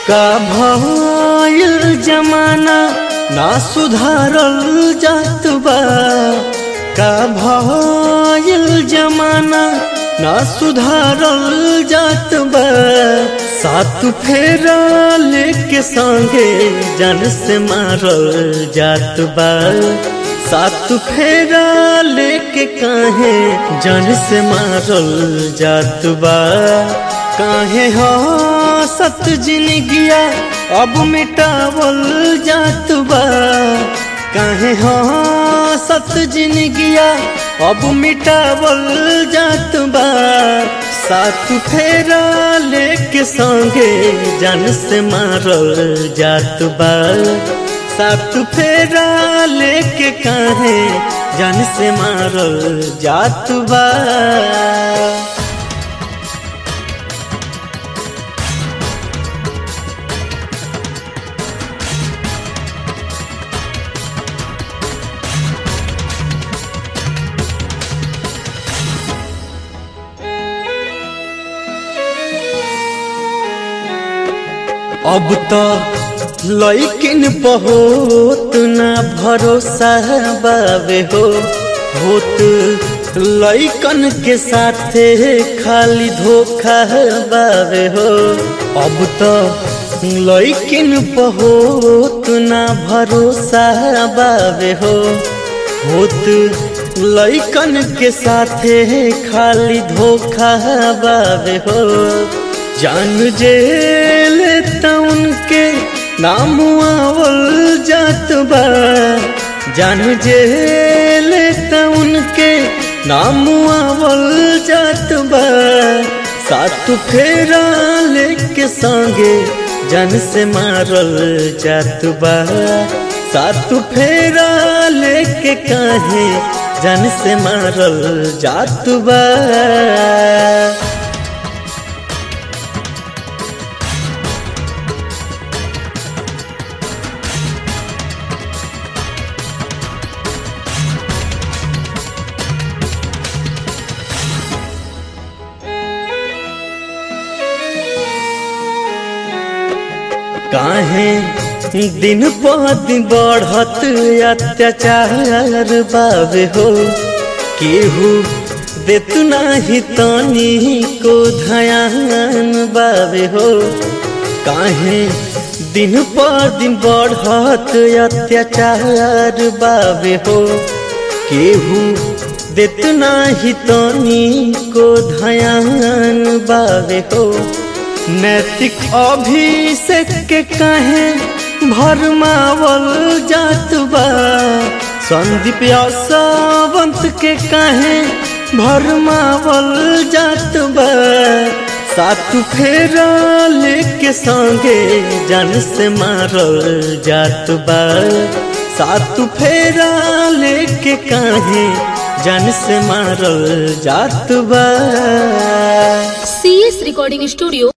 का भइल जमाना ना सुधारल जात बा का भइल जमाना ना सुधारल जात बा सात फेरा लेके संगे जन से मारल जात बा सात फेरा लेके काहे जन से मारल जात बा काहे हो सत जिनगिया अब मिटावल जात बा काहे हो सत जिनगिया अब मिटावल जात बा सात फेरा लेके संगे जन से मारल जात बा सात फेरा लेके काहे जन से मारल जात बा अब तो लैकिन बहुत ना भरोसा बावे हो होत लैकन के साथे खाली धोखा बावे हो अब तो लैकिन बहुत ना भरोसा बावे हो होत लैकन के साथे खाली धोखा बावे हो जान जेल उनके नाम आवल जात बा जान जेल उनके नाम आवल जात बा सात फेरा लेके संगे जन से मारल जात बा सात फेरा लेके काहे जन से मारल जात बा काहे दिन प दिन बढ़त अत्याचार बावे हो केहू देत नाही तनी को धयान बावे हो काहे दिन प दिन बढ़त अत्याचार बावे हो केहू देत नाही तनी को धयान बावे हो नैतिक अभिषेक के कहे भरमावल जात बा संदीप सावंत के कहे भरमावल जात बा सात फेरा लेके संगे जन से मारल जात बा सात फेरा लेके कहे जन से मारल जात बा सी एस रिकॉर्डिंग स्टूडियो